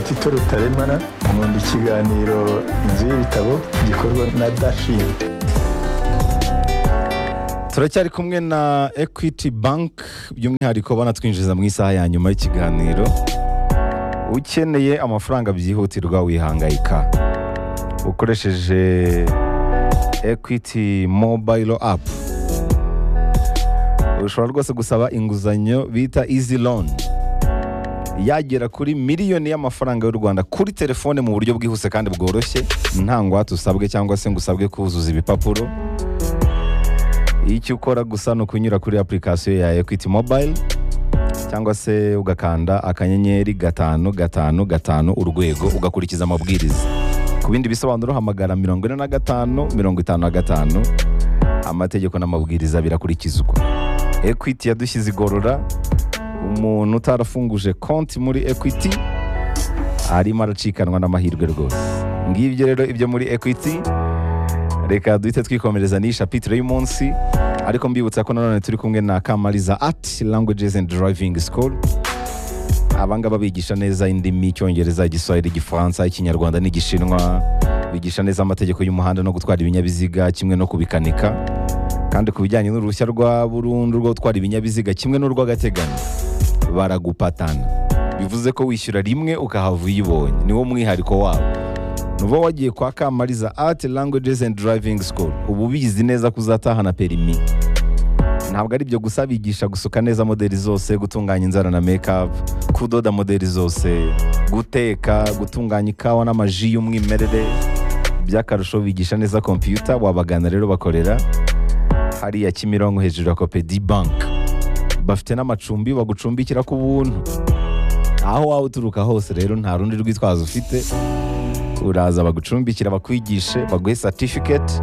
tito rutaremara nkunda ikiganiro inzu y'ibitabo gikorwa na dashindi turacyari kumwe na equity bank by'umwihariko banatwinjiza mu isaha ya nyuma y'ikiganiro ukeneye amafaranga byihutirwa wihangayika ukoresheje equity mobile app ushobora rwose gusaba inguzanyo bita easy loan yagera kuri miliyoni y'amafaranga y'u rwanda kuri telefone mu buryo bwihuse kandi bworoshye nta ngwate usabwe cyangwa se ngo usabwe kuzuza ibipapuro icyo ukora gusa ni ukunyura kuri apurikasiyo ya ekwiti mobayiro cyangwa se ugakanda akanyenyeri gatanu gatanu gatanu urwego ugakurikiza amabwiriza ku bindi bisobanuro hamagara mirongo ine na gatanu mirongo itanu na gatanu amategeko n'amabwiriza birakurikizwa ekwiti yadushyize igorora umuntu utarafunguje konti muri ekwiti arimo aracikanwa n'amahirwe rwose ngibyo rero ibyo muri ekwiti reka duhite twikomereza n'iyi shapitire y'umunsi ariko mbibutsa ko nanone turi kumwe na kamariza ati languages and driving school abangaba bigisha neza indimi icyongereza igiswahili igifaransa ikinyarwanda n'igishinwa bigisha neza amategeko y'umuhanda no gutwara ibinyabiziga kimwe no kubikanika kandi ku bijyanye n'uruhushya rwa burundu rwo gutwara ibinyabiziga kimwe n'urw'agateganyo baragupatana bivuze ko wishyura rimwe ukahava uyibonye niwo mwihariko wabo nuba wagiye kwa kamariza art languages and driving school ubu ubizi neza ko uzatahana perimi ntabwo ari ibyo gusa bigisha gusuka neza modeli zose gutunganya inzara na make-up kudoda modeli zose guteka gutunganya ikawa n'amaji y'umwimerere by'akarusho bigisha neza kompiyuta wabagana rero bakorera hariya kimironko hejuru ya kopedi bank bafite n'amacumbi bagucumbikira ku buntu aho waba uturuka hose rero nta rundi rwitwazo ufite uraza bagucumbikira bakwigishe baguhe satifiketi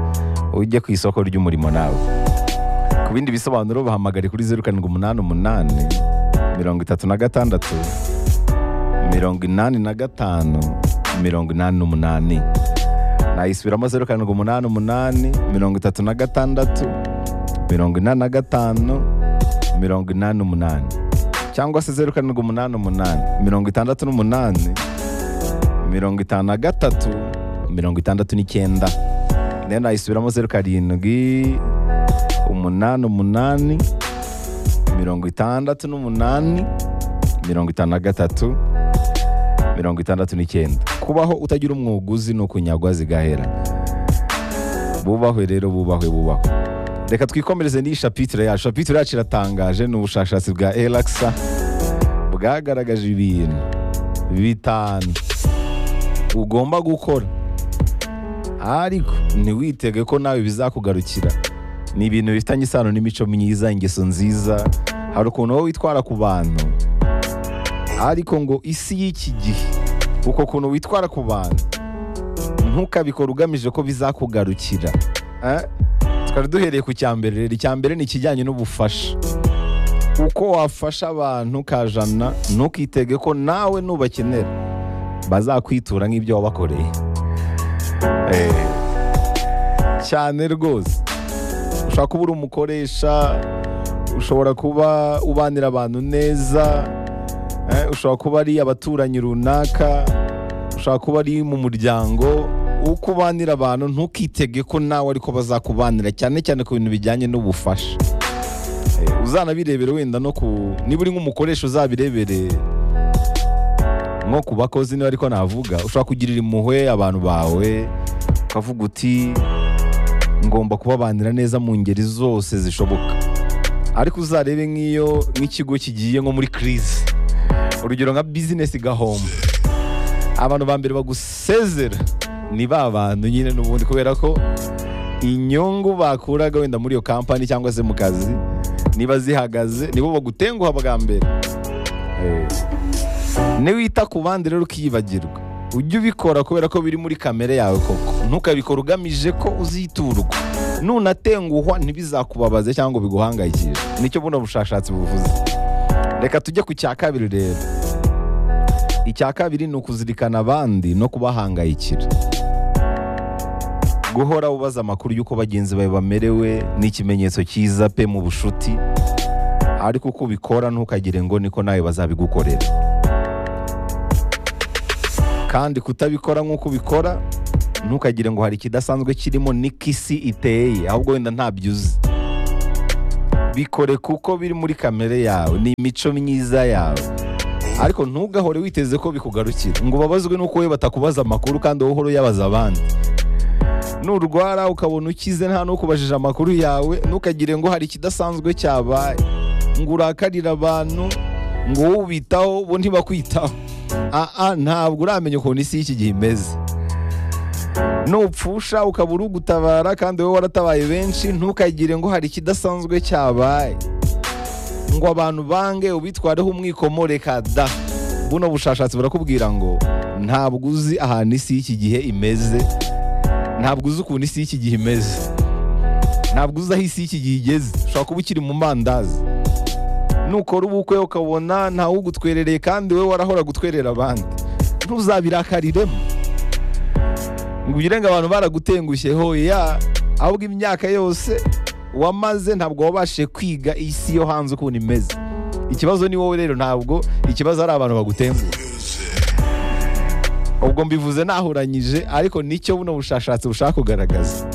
ujye ku isoko ry'umurimo nawe ku bindi bisobanuro bahamagare kuri zeru karindwi umunani umunani mirongo itatu na gatandatu mirongo inani na gatanu mirongo inani n'umunani nayisubiramo zeru karindwi umunani umunani mirongo itatu na gatandatu mirongo inani na gatanu mirongo inani n'umunani cyangwa se zeru karindwi umunani umunani mirongo itandatu n'umunani mirongo itanu na gatatu mirongo itandatu n'icyenda rero nayisubiramo zeru karindwi umunani umunani mirongo itandatu n'umunani mirongo itanu na gatatu mirongo itandatu n'icyenda kubaho utagira umwuguzi ni ukunyagwa zigahera bubahwe rero bubahwe bubahwe reka twikomereze n'iyi shapitire yacu shapitire yacu iratangaje ni ubushakashatsi bwa elakisa bwagaragaje ibintu bitanu ugomba gukora ariko ntiwitege ko nawe bizakugarukira ni ibintu bifitanye isano n'imico myiza ingeso nziza hari ukuntu wowe witwara ku bantu ariko ngo isi y'iki gihe uko kuntu witwara ku bantu ntukabikore ugamije ko bizakugarukira Eh? tukaba duhereye ku cya mbere rero icya mbere ni ikijyanye n'ubufasha uko wafasha abantu kajana ntukitege ko nawe nubakenera bazakwitura nk'ibyo wabakoreye Eh, cyane rwose ushobora kuba uri umukoresha ushobora kuba ubanira abantu neza eh, ushobora kuba ari abaturanyi runaka ushobora kuba ari mu muryango uko ubanira abantu ntukitege ko nawe ariko bazakubanira cyane cyane ku bintu bijyanye n'ubufasha Eh, uzanabirebere wenda no ku niba uri nk'umukoresha uzabirebere nko ku bakozi niba ariko navuga ushobora kugirira impuhwe abantu bawe ukavuga uti ngomba kubabanira neza mu ngeri zose zishoboka ariko uzarebe nk'iyo nk'ikigo kigiye nko muri kirizi urugero nka bizinesi igahomba abantu ba mbere bagusezera ni ba bantu nyine n'ubundi kubera ko inyungu bakuraga wenda muri iyo kampani cyangwa se mu kazi niba zihagaze nibo bagutenguha bwa mbere Eh, niwita ku bandi rero ukiyibagirwa ujye ubikora kubera ko biri muri kamere yawe koko ntukabikora ugamije ko uziturwa nunatenguhwa ntibizakubabaze cyangwa biguhangayikishe nicyo buno bushakashatsi buvuze reka tujye ku cya kabiri rero icya kabiri ni ukuzirikana abandi no kubahangayikira guhora ubaza amakuru y'uko bagenzi bawe bamerewe ni ikimenyetso cyiza pe mu bushuti ariko uko ubikora ntukagire ngo niko nawe bazabigukorera kandi kutabikora nk'uko ubikora ntukagire ngo hari ikidasanzwe kirimo n'ikisi iteye ahubwo wenda ntabyo uzi bikore kuko biri muri kamere yawe ni imico myiza yawe ariko ntugahore witeze ko bikugarukira ngo ubabazwe n'uko we batakubaza amakuru kandi wowe uhora uyabaza abandi nurwara ukabona ukize nta n'ukubajije amakuru yawe ntukagire ngo hari ikidasanzwe cyabaye ngo urakarire abantu ngo wowe ubitaho bo ntibakwitaho aa ntabwo uramenya ukuntu isi y'iki gihe imeze nupfusha ukaba uri gutabara kandi wowe waratabaye benshi ntukagire ngo hari ikidasanzwe cyabaye ngo abantu bange ubitwareho umwikomore da buno bushakashatsi burakubwira ngo ntabwo uzi ahantu isi y'iki gihe imeze ntabwo uzi ukuntu isi y'iki gihe imeze ntabwo uzi aho isi y'iki gihe igeze ushobora kuba ukiri mu mandazi nukora ubukwe ukabona ntawe ugutwerereye kandi wowe warahora gutwerera abandi ntuzabirakariremo ngo ugire ngo abantu baragutengushye hoya ahubwo imyaka yose wamaze ntabwo wabashije kwiga isi yo hanze ukuntu imeze ikibazo ni wowe rero ntabwo ikibazo ari abantu bagutenguha ubwo mbivuze nahuranyije ariko nicyo buno bushakashatsi bushaka kugaragaza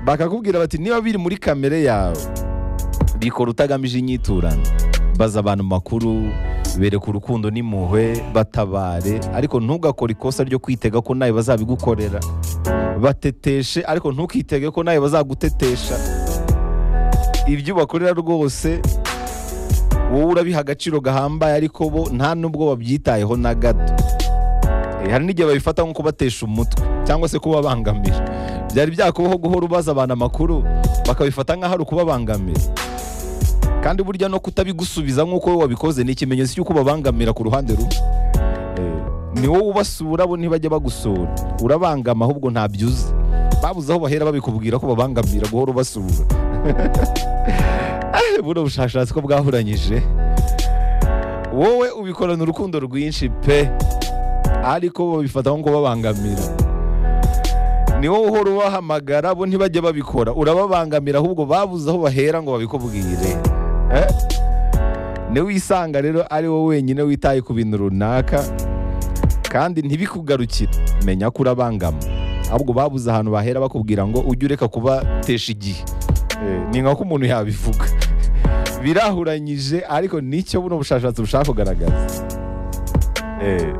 bakakubwira bati niba biri muri kamere yawe bikora utagamije inyiturano baza abantu makuru bereka urukundo n'impuhwe batabare ariko ntugakore ikosa ryo kwitega ko nawe bazabigukorera bateteshe ariko ntukitege ko nawe bazagutetesha ibyo ubakorera rwose wowe urabiha agaciro gahambaye ariko bo nta n'ubwo babyitayeho na gato Eh, hari n'igihe babifata nko kubatesha umutwe cyangwa se kubabangamira byari byakubaho guhora ubaza abantu amakuru bakabifata nk'aho ari ukubabangamira kandi burya no kutabigusubiza nk'uko wowe wabikoze ni ikimenyetso cy'uko ubabangamira ku ruhande rumwe Eh, ni wowe ubasura bo ntibajya bagusura urabangama ahubwo ntabyo uzi babuze aho bahera babikubwira ko babangamira guhora ubasura Eh, buno bushakashatsi ko bwahuranyije wowe ubikorana urukundo rwinshi pe ariko babifata nko kubabangamira ni wowe uhora ubahamagara bo ntibajya babikora urababangamira ahubwo babuze aho bahera ngo babikubwire Eh? ni wisanga rero ari wowe wenyine witaye ku bintu runaka kandi ntibikugarukire menya ko urabangama ahubwo babuze ahantu bahera bakubwira ngo ujye ureka kubatesha igihe Eh, ni nka ko umuntu yabivuga birahuranyije ariko nicyo buno bushakashatsi bushaka kugaragaza Eh.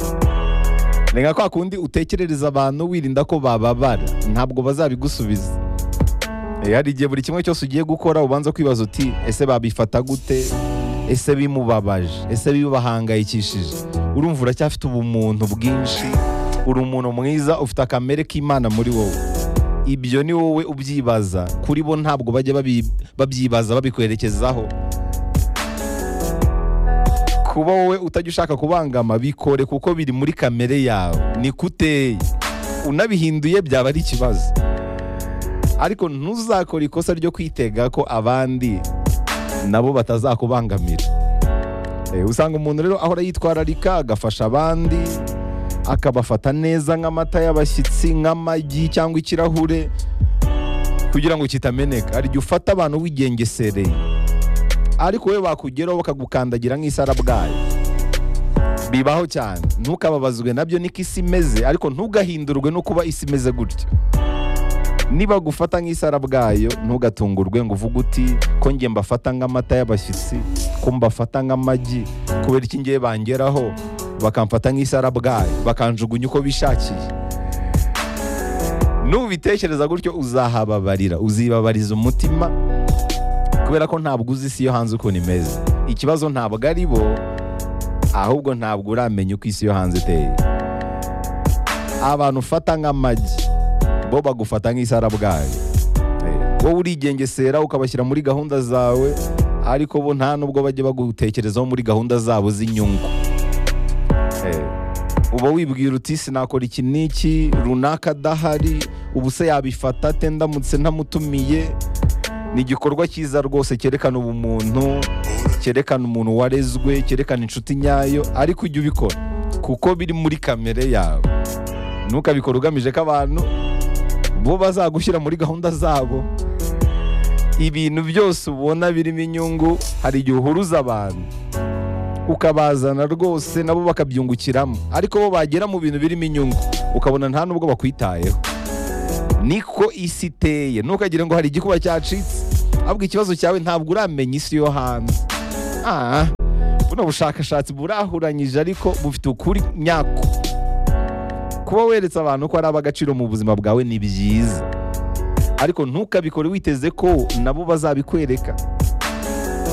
Ni nka kwa kundi utekerereza abantu wirinda ko bababara ntabwo bazabigusubiza Eh, hari igihe buri kimwe cyose ugiye gukora ubanza kwibaza uti ese babifata gute ese bimubabaje ese bibahangayikishije urumva uracyafite ubumuntu bwinshi uri umuntu mwiza ufite akamere k'imana muri wowe ibyo ni wowe ubyibaza kuri bo ntabwo bajya babi- babyibaza babikwerekezaho kuba wowe utajya ushaka kubangama bikore kuko biri muri kamere yawe ni kuteye unabihinduye byaba ari ikibazo ariko ntuzakore ikosa ryo kwitega ko abandi nabo batazakubangamira Eh, usanga umuntu rero ahora yitwararika agafasha abandi akabafata neza nk'amata y'abashyitsi nk'amagi cyangwa ikirahure kugira ngo kitameneka hari igihe ufata abantu wigengesereye ariko wowe bakugeraho bakagukandagira nk'isarabwayi bibaho cyane ntukababazwe nabyo niko isi imeze ariko ntugahindurwe no kuba isi imeze gutyo niba gufata nk'isarabwayo ntugatungurwe ngo uvuge uti ko njye mbafata nk'amata y'abashyitsi ko mbafata nk'amagi kubera iki ngiye bangeraho bakamfata nk'isarabwayo bakanjugunya uko bishakiye nubitekereza gutyo uzahababarira uzibabariza umutima kubera ko ntabwo uzi isi yo hanze ukuntu imeze ikibazo ntabwo ari bo ahubwo ntabwo uramenya uko isi yo hanze iteye abantu ufata nk'amagi bo bagufata nk'isarabwayi Eh, wowe urigengesera ukabashyira muri gahunda zawe ariko bo nta nubwo bajya bagutekerezaho muri gahunda zabo z'inyungu Eh, uba wibwira uti sinakora iki n'iki runaka adahari ubu se yabifata ate ndamutse ntamutumiye ni igikorwa cyiza rwose cyerekana ubumuntu cyerekana umuntu warezwe cyerekana inshuti nyayo ariko ujya ubikora kuko biri muri kamere yawe ntukabikore ugamije ko abantu bo bazagushyira muri gahunda zabo ibintu byose ubona birimo inyungu hari igihe uhuruza abantu ukabazana rwose nabo bakabyungukiramo ariko bo bagera mu bintu birimo inyungu ukabona nta nubwo bakwitayeho niko isi iteye ntukagire ngo hari igikuba cyacitse ahubwo ikibazo cyawe ntabwo uramenya isi yo hanze Ah, buno bushakashatsi burahuranyije ariko bufite ukuri nyako kuba weretse abantu ko ari ab'agaciro mu buzima bwawe ni byiza ariko ntukabikore witeze ko nabo bazabikwereka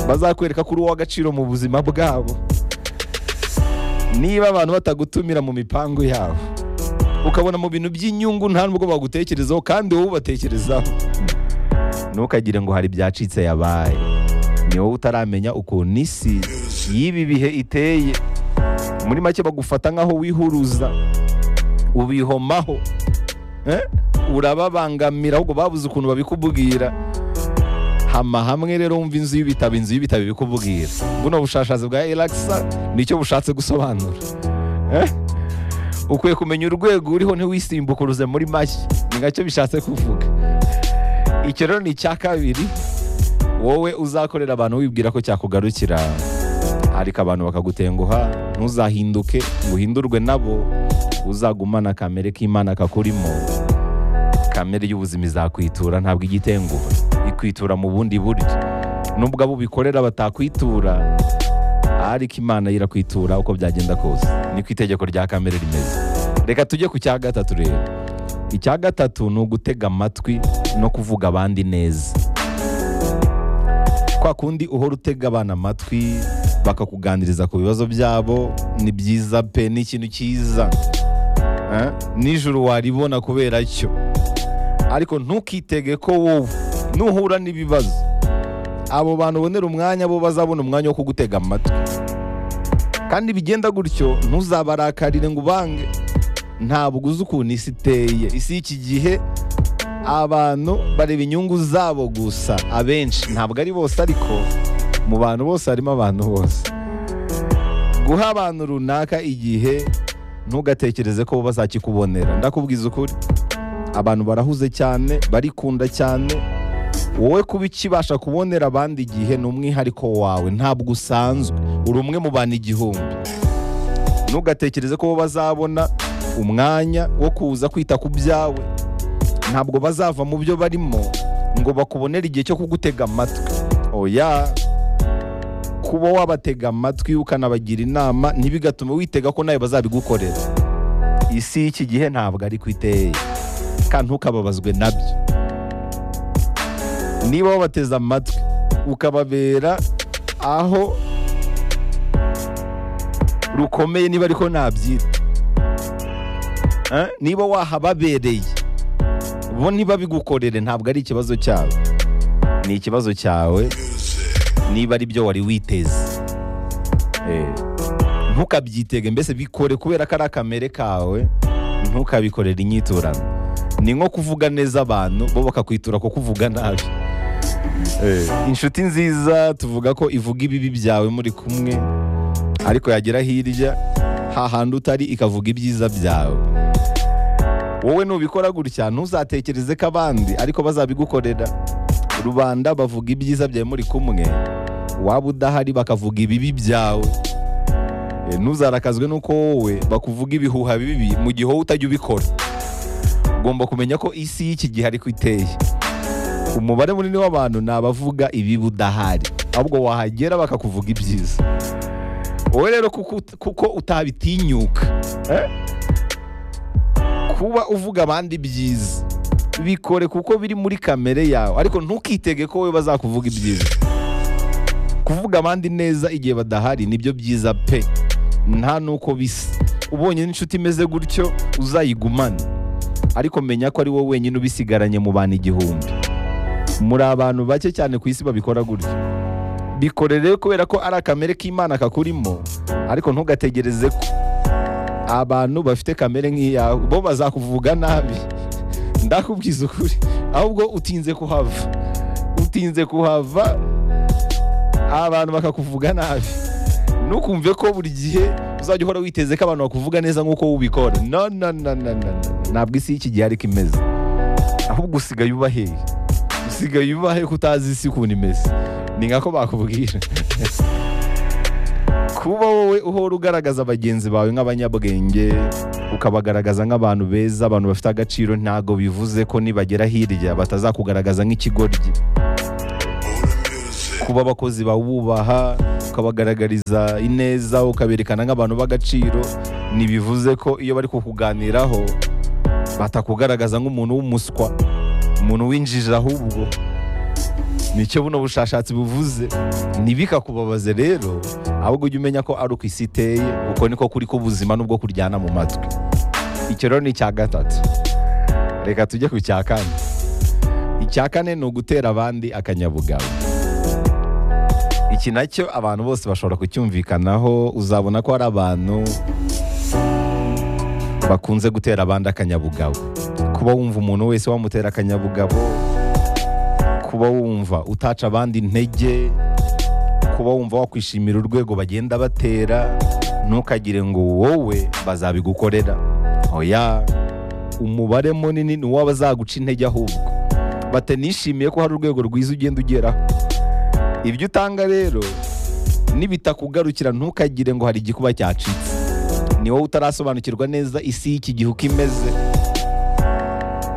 bazakwereka kuri uw'agaciro mu buzima bwabo niba abantu batagutumira mu mipango yabo ukabona mu bintu by'inyungu nta nubwo bagutekerezaho kandi wowe ubatekerezaho ntukagire ngo hari ibyacitse yabaye ni wowe utaramenya ukuntu isi y'ibi bihe iteye muri make bagufata nk'aho wihuruza ubihomaho eh? urababangamira ahubwo babuze ukuntu babikubwira hama hamwe rero wumva inzu y'ibitabo inzu y'ibitabo ibikubwira buno bushakashatsi bwa elakisa nicyo bushatse gusobanura Eh? ukwiye kumenya urwego uriho ntiwisimbukuruze muri make ni nacyo bishatse kuvuga icyo rero ni icya kabiri wowe uzakorera abantu wibwira ko cyakugarukira ariko abantu bakagutenguha ntuzahinduke ngo uhindurwe nabo uzagumana kamere k'imana kakurimo kamere y'ubuzima izakwitura ntabwo igitenguha ikwitura mu bundi buryo nubwo abo ubikorera batakwitura ariko imana yo irakwitura uko byagenda kose niko itegeko rya kamere rimeze reka tujye ku cya gatatu rero icya gatatu ni ugutega amatwi no kuvuga abandi neza kwa kundi uhora utega abana amatwi bakakuganiriza ku bibazo byabo ni byiza pe ni ikintu cyiza Eh? nijoro waribona kubera cyo ariko ntukitege ko wowe nuhura n'ibibazo abo bantu ubonera umwanya bo bazabona umwanya wo kugutega amatwi kandi bigenda gutyo ntuzabarakarire ngo ubange ntabwo uzi ukuntu isi iteye isi y'iki gihe abantu bareba inyungu zabo gusa abenshi ntabwo ari bose ariko mu bantu bose harimo abantu bose guha abantu runaka igihe ntugatekereze ko bo bazakikubonera ndakubwiza ukuri abantu barahuze cyane barikunda cyane wowe kuba ikibasha kubonera abandi igihe ni umwihariko wawe ntabwo usanzwe uri umwe mu bantu igihumbi ntugatekereze ko bo bazabona umwanya wo kuza kwita ku byawe ntabwo bazava mu byo barimo ngo bakubonere igihe cyo kugutega amatwi oya kuba wabatega amatwi ukanabagira inama ntibigatume witega ko nawe bazabigukorera isi y'iki gihe ntabwo ari iteye kandi ntukababazwe nabyo niba wabateze amatwi ukababera aho rukomeye niba ariko nabyita Eh? niba wahababereye bo ntibabigukorere ntabwo ari ikibazo cyabo ni ikibazo cyawe niba ari byo wari witeze Eh, ntukabyitege mbese bikore kubera ko ari akamere kawe ntukabikorere inyiturano ni nko kuvuga neza abantu bo bakakwitura ko kuvuga nabi Eh, inshuti nziza tuvuga ko ivuga ibibi byawe muri kumwe ariko yagera hirya hahandi utari ikavuga ibyiza byawe wowe nubikora gutya ntuzatekereze ko abandi ariko bazabigukorera rubanda bavuga ibyiza byawe muri kumwe waba udahari bakavuga ibibi byawe Eh, ntuzarakazwe n'uko wowe bakuvuga ibihuha bibi mu gihe wowe utajya ubikora ugomba kumenya ko isi y'iki gihe ariko iteye umubare munini w'abantu ni abavuga ibibi udahari ahubwo wahagera bakakuvuga ibyiza wowe rero kuko, kuko utabitinyuka eh? kuba uvuga abandi byiza bikore kuko biri muri kamere yawe ariko ntukitege ko wowe bazakuvuga ibyiza kuvuga abandi neza igihe badahari nibyo byiza pe nta nuko bisa ubonye n'inshuti imeze gutyo uzayigumane ariko menya ko ari wowe wenyine ubisigaranye mu bantu igihumbi muri abantu bake cyane ku isi babikora gutyo bikorere kubera ko ari akamere k'imana kakurimo ariko ntugategereze ko abantu bafite kamere nk'iyawe bo bazakuvuga nabi ndakubwiza ukuri ahubwo utinze kuhava utinze kuhava abantu bakakuvuga nabi ntukumve ko buri gihe uzajya uhora witeze ko abantu bakuvuga neza nk'uko wowe ubikora no no no no no no. ntabwo isi y'iki gihe ariko imeze ahubwo usigaye ubaheye usigaye ubahe ko utazi isi ukuntu imeze ni nkako bakubwira kuba wowe uhora ugaragaza bagenzi bawe nk'abanyabwenge ukabagaragaza nk'abantu beza abantu bafite agaciro ntago bivuze ko nibagera hirya batazakugaragaza nk'ikigoryi kuba abakozi bawubaha ukabagaragariza ineza ukaberekana nk'abantu b'agaciro ntibivuze ko iyo bari kukuganiraho batakugaragaza nk'umuntu w'umuswa umuntu w'injiji ahubwo nicyo buno bushakashatsi buvuze ntibikakubabaze rero ahubwo ujye umenya ko ari uko isi iteye uko niko kuri k'ubuzima n'ubwo kuryana mu matwi icyo rero ni icya gatatu reka tujye ku cya kane icya kane ni ugutera abandi akanyabugabo iki nacyo abantu bose bashobora kucyumvikanaho uzabona ko hari abantu bakunze gutera abandi akanyabugabo kuba wumva umuntu wese wamutera akanyabugabo kuba wumva utaca abandi intege kuba wumva wakwishimira urwego bagenda batera ntukagire ngo wowe bazabigukorera oya umubare munini ni uw'abazaguca intege ahubwo batanishimiye ko hari urwego rwiza ugenda ugeraho ibyo utanga rero nibitakugarukira ntukagire ngo hari igikuba cyacitse ni wowe utarasobanukirwa neza isi y'iki gihe uko imeze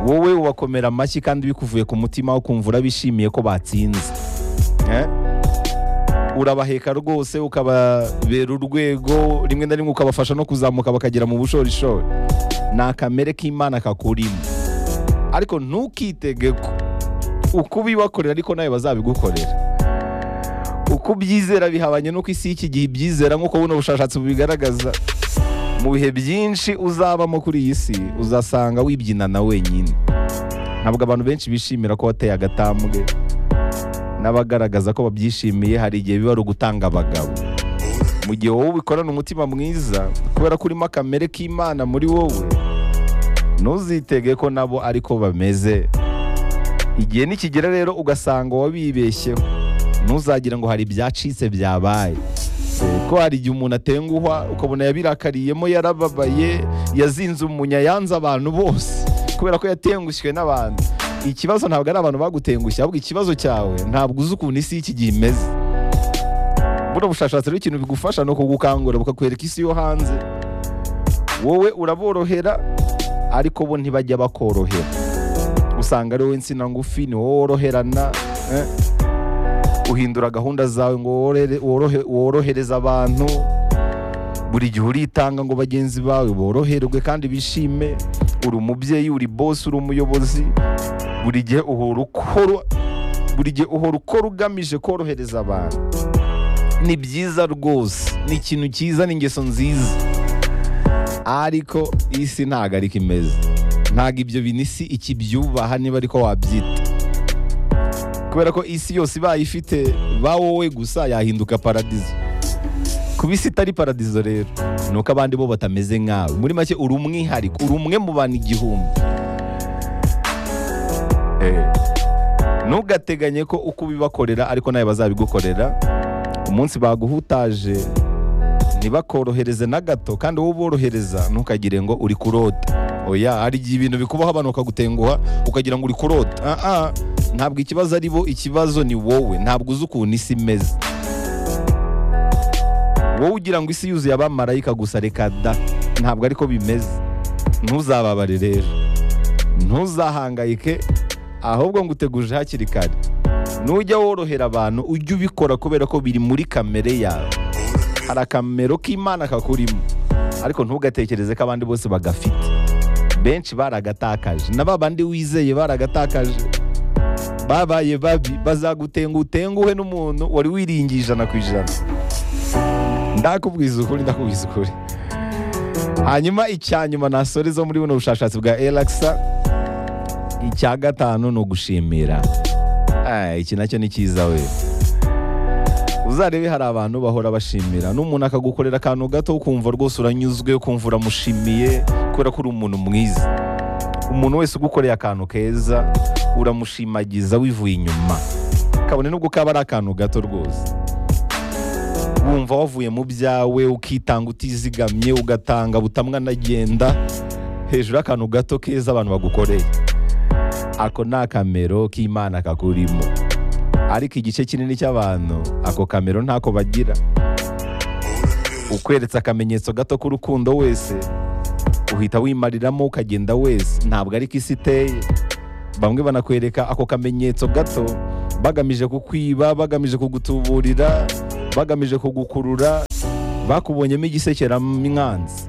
wowe ubakomera amashyi kandi bikuvuye ku mutima ukumva urabishimiye ko batsinze Eh? urabaheka rwose ukababera urwego rimwe na rimwe ukabafasha no kuzamuka bakagera mu bushorishori ni akamere k'imana kakurimo ariko ntukitege ko uko ubibakorera ariko nawe bazabigukorera uko ubyizera bihabanye n'uko isi y'iki gihe ibyizera nk'uko buno bushakashatsi bubigaragaza mu bihe byinshi uzabamo kuri iyi si uzasanga wibyinana wenyine ntabwo abantu benshi bishimira ko wateye agatambwe n'abagaragaza ko babyishimiye hari igihe biba ari ugutanga abagabo mu gihe wowe ubikorana umutima mwiza kubera ko urimo akamere k'imana muri wowe ntuzitege ko nabo ariko bameze igihe nikigera rero ugasanga wabibeshyeho ntuzagira ngo hari ibyacitse byabaye ko hari igihe umuntu atenguhwa ukabona yabirakariyemo yarababaye yazinze umunya yanze abantu bose kubera ko yatengushywe n'abantu ikibazo ntabwo ari abantu bagutengushye ahubwo ikibazo cyawe ntabwo uzi ukuntu isi y'iki gihe imeze buno bushakashatsi rero ikintu bigufasha ni ukugukangura bukakwereka isi yo hanze wowe uraborohera ariko bo ntibajya bakorohera usanga ari wowe insina ngufi ni wowe woroherana eh? uhindura gahunda zawe ngo worere- worohe- worohereze abantu buri gihe uritanga ngo bagenzi bawe boroherwe kandi bishime uri umubyeyi uri bosi uri umuyobozi buri gihe uhora ukora buri gihe uhora ukora ugamije korohereza abantu ni byiza rwose ni ikintu cyiza ni ingeso nziza ariko isi ntago ariko imeze ntago ibyo bintu isi ikibyubaha niba ariko wabyita kubera ko isi yose ibaye ifite ba wowe gusa yahinduka paradizo kuba isi itari paradizo rero ni uko abandi bo batameze nkawe muri make uri umwihariko uri umwe mu bantu igihumbi Eh, ntugateganye ko uko ubibakorera ariko nawe bazabigukorera umunsi baguhutaje ntibakorohereze na gato kandi wowe uborohereza ntukagire ngo uri kurota oya hari igihe ibintu bikubaho abantu bakagutenguha ukagira ngo uri kurota ah ah ntabwo ikibazo ari bo ikibazo ni wowe ntabwo uzi ukuntu isi imeze wowe ugira ngo isi yuzuye abamarayika gusa reka da ntabwo ariko bimeze ntuzababare rero ntuzahangayike ahubwo ngo uteguje hakiri kare nujya worohera abantu ujye ubikora kubera ko biri muri kamere yawe hari akamero k'imana kakurimo ariko ntugatekereze ko abandi bose bagafite benshi baragatakaje na ba bandi wizeye baragatakaje babaye babi bazagutenga utenguhe n'umuntu wari wiringiye ijana ku ijana ndakubwiza ukuri ndakubwiza ukuri hanyuma icya nyuma nasoreza muri buno bushakashatsi bwa elakisa icya gatanu ni ugushimira Ay, iki nacyo ni cyiza we uzarebe hari abantu bahora bashimira n'umuntu akagukorera akantu gato ukumva rwose uranyuzwe ukumva uramushimiye kubera ko uri umuntu mwiza umuntu wese ugukoreye akantu keza uramushimagiza wivuye inyuma kabone nubwo kaba ari akantu gato rwose wumva wavuye mu byawe ukitanga utizigamye ugatanga butamwa anagenda hejuru y'akantu gato keza abantu bagukoreye ako ni akamero k'imana kakurimo ariko igice kinini cy'abantu ako kamero ntako bagira ukweretse akamenyetso gato k'urukundo wese uhita wimariramo ukagenda wese ntabwo ari ko isi iteye bamwe banakwereka ako kamenyetso gato bagamije kukwiba bagamije kugutuburira bagamije kugukurura bakubonyemo igisekeramwanzi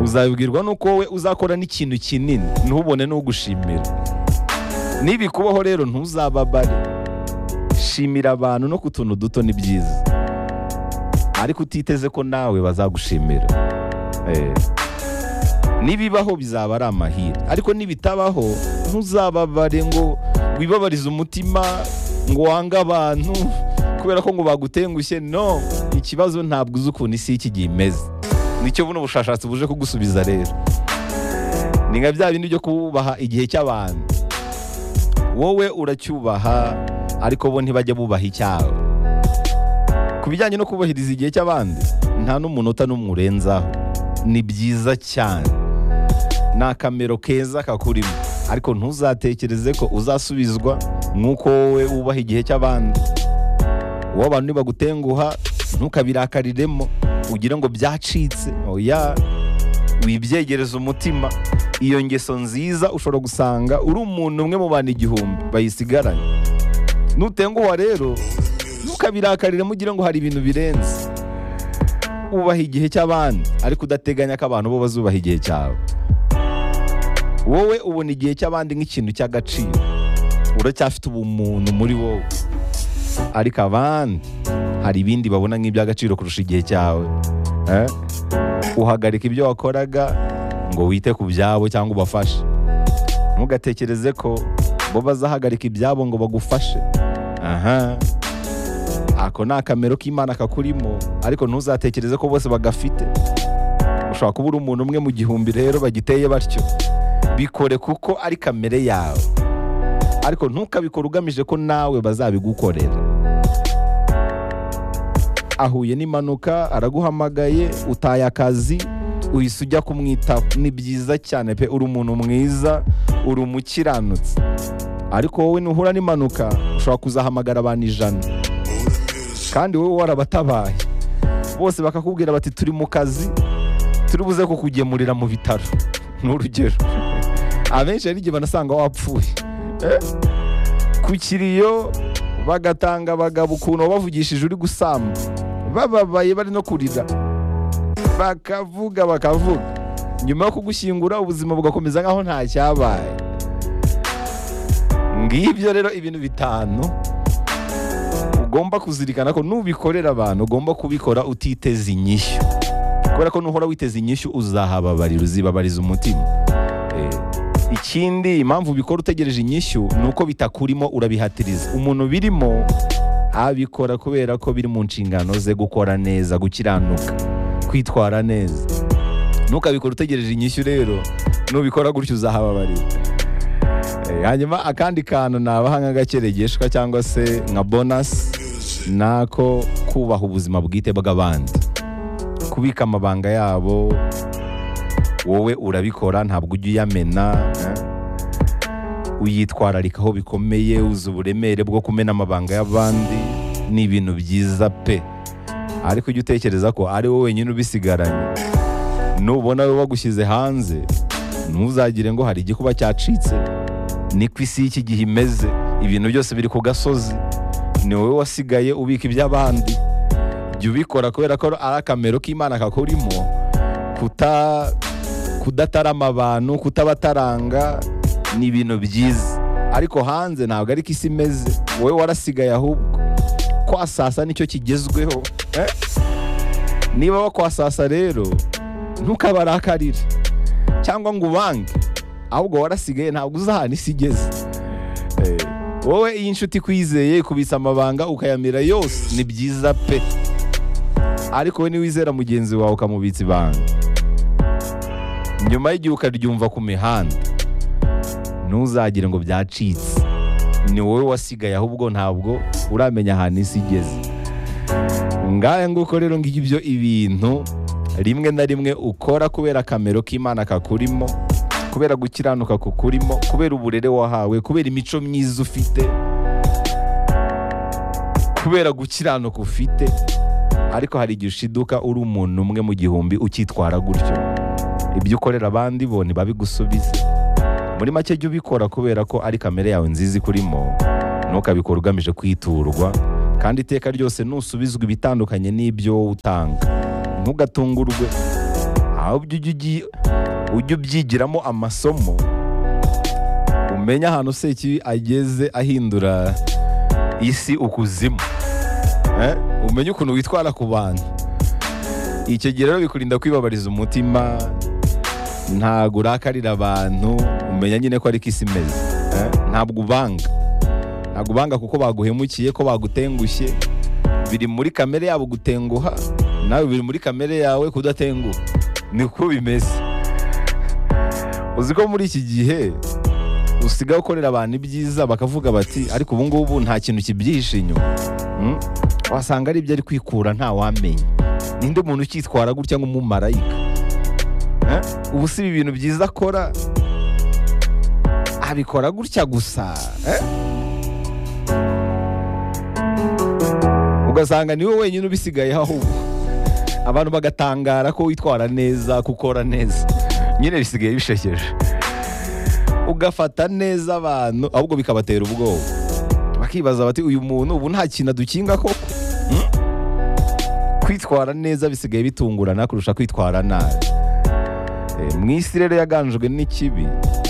uzabibwirwa nuko wowe uzakora n'ikintu kinini ntubone n'ugushimira nibikubaho rero ntuzababare shimira abantu no ku tuntu duto ni byiza ariko utiteze ko nawe bazagushimira Eh. nibibaho bizaba ari amahire ariko nibitabaho ntuzababare ngo wibabarize umutima ngo wange abantu kubera ko ngo bagutengushye no ikibazo ntabwo uzi ukuntu isi y'iki gihe imeze nicyo buno bushakashatsi buje kugusubiza rero ni nka bya bindi byo kubaha igihe cy'abantu wowe uracyubaha ariko bo ntibajya bubaha icyawe ku bijyanye no kubahiriza igihe cy'abandi nta n'umunota n'umwe urenzaho ni byiza cyane ni akamero keza kakurimo ariko ntuzatekereze ko uzasubizwa nk'uko wowe wubaha igihe cy'abandi wowe abantu nibagutenguha ntukabirakariremo ugire ngo byacitse oya wibyegereza umutima iyo ngeso nziza ushobora gusanga uri umuntu umwe mu bantu igihumbi bayisigaranye nutenguha rero ntukabirakarire mugire ngo hari ibintu birenze ubaha igihe cy'abandi ariko udateganya ko abantu bo bazubaha igihe cyawe wowe ubona igihe cy'abandi nk'ikintu cy'agaciro uracyafite ubumuntu muri wowe ariko abandi hari ibindi babona nk'iby'agaciro kurusha igihe cyawe Eh? uhagarika ibyo wakoraga ngo wite ku byabo cyangwa ubafashe ntugatekereze ko bo bazahagarika ibyabo ngo bagufashe aha ako ni akamero k'imana kakurimo ariko ntuzatekereze ko bose bagafite ushobora kuba uri umuntu umwe mu gihumbi rero bagiteye batyo bikore kuko ari kamere yawe ariko ntukabikore ugamije ko nawe bazabigukorera ahuye n'impanuka araguhamagaye utaye akazi uhise ujya kumwitaho ni byiza cyane pe uri umuntu mwiza uri umukiranutsi ariko wowe nuhura n'impanuka ushobora kuzahamagara abantu ijana kandi wowe warabatabaye bose bakakubwira bati turi mu kazi turi buze kukugemurira mu bitaro ni urugero abenshi hari igihe banasanga wapfuye Eh? ku kiriyo bagatanga abagabo ukuntu wabavugishije uri gusamba bababaye bari no kurira bakavuga bakavuga nyuma yo kugushyingura ubuzima bugakomeza nk'aho nta cyabaye ngibyo rero ibintu bitanu ugomba kuzirikana ko nubikorera abantu ugomba kubikora utiteze inyishyu kubera ko nuhora witeze inyishyu uzahababarira uzibabariza umutima Eh, ikindi impamvu ubikora utegereje inyishyu ni uko bitakurimo urabihatiriza umuntu birimo abikora kubera ko biri mu nshingano ze gukora neza gukiranuka kwitwara neza ntukabikora utegereje inyishyu rero nubikora gutyo uzahababarira Eh, hanyuma akandi kantu nabaha nk'agakeregeshwa cyangwa se nka bonasi ni ako kubaha ubuzima bwite bw'abandi kubika amabanga yabo wowe urabikora ntabwo ujya uyamena eh? uyitwararika aho bikomeye uzi uburemere bwo kumena amabanga y'abandi ni ibintu byiza pe ariko ujya utekereza ko ari wowe wenyine ubisigaranye nubona we bagushyize hanze ntuzagire ngo hari igikuba cyacitse niko isi y'iki gihe imeze ibintu byose biri ku gasozi ni wowe wasigaye ubika iby'abandi jya ubikora kubera ko ari akamero k'imana kakurimo kuta kudatarama abantu kutabataranga ni ibintu byiza ariko hanze ntabwo ariko isi imeze wowe warasigaye ahubwo kwasasa nicyo kigezweho eh? niba bakwasasa rero ntukabarakarire cyangwa ngo ubange ahubwo warasigaye ntabwo uzahana isi igeze Eh, wowe iyo inshuti ikwizeye ikubitsa amabanga ukayamira yose ni byiza pe ariko wowe niwizera mugenzi wawe ukamubitsa ibanga nyuma y'igihe ukaryumva ku mihanda ntuzagire ngo byacitse ni wowe wasigaye ahubwo ntabwo uramenya ahantu isi igeze ngahe nguko rero ngibyo ibintu rimwe na rimwe ukora kubera akamero k'imana kakurimo kubera gukiranuka kukurimo kubera uburere wahawe kubera imico myiza ufite kubera gukiranuka ufite ariko hari igihe ushiduka uri umuntu umwe mu gihumbi ukitwara gutyo ibyo ukorera abandi bo ntibabigusubize muri make jya ubikora kubera ko ari kamere yawe nziza ikurimo ntukabikore ugamije kwiturwa kandi iteka ryose nusubizwa ibitandukanye n'ibyo utanga ntugatungurwe ahubwo ujye ugi- ujye ubyigiramo amasomo umenye ahantu sekibi ageze ahindura isi ukuzimu Eh, umenye ukuntu witwara ku bantu icyo gihe rero bikurinda kwibabariza umutima ntabwo urakarira abantu umenya nyine ko ariko isi imeze Eh, ntabwo ubanga ntabwo ubanga kuko baguhemukiye ko bagutengushye biri muri kamere yabo gutenguha nawe biri muri kamere yawe kudatenguha niko bimeze uzi ko muri iki gihe usigaye ukorera abantu ibyiza bakavuga bati ariko ubu ngubu nta kintu kibyihishe inyuma Mm. wasanga ari ibyo ari kwikura ntawamenya ninde umuntu ukitwara gutya nk'umumarayika Eh? ubu si ibi bintu byiza akora abikora gutya gusa eh? ugasanga niwe wenyine ubisigaye ahubwo abantu bagatangara ko witwara neza ko ukora neza nyine bisigaye bishekeje ugafata neza abantu ahubwo bikabatera ubwoba bakibaza bati uyu muntu ubu nta kintu adukinga koko Hmm? kwitwara neza bisigaye bitungurana kurusha kwitwara nabi Eh, mu isi rero yaganjwe n'ikibi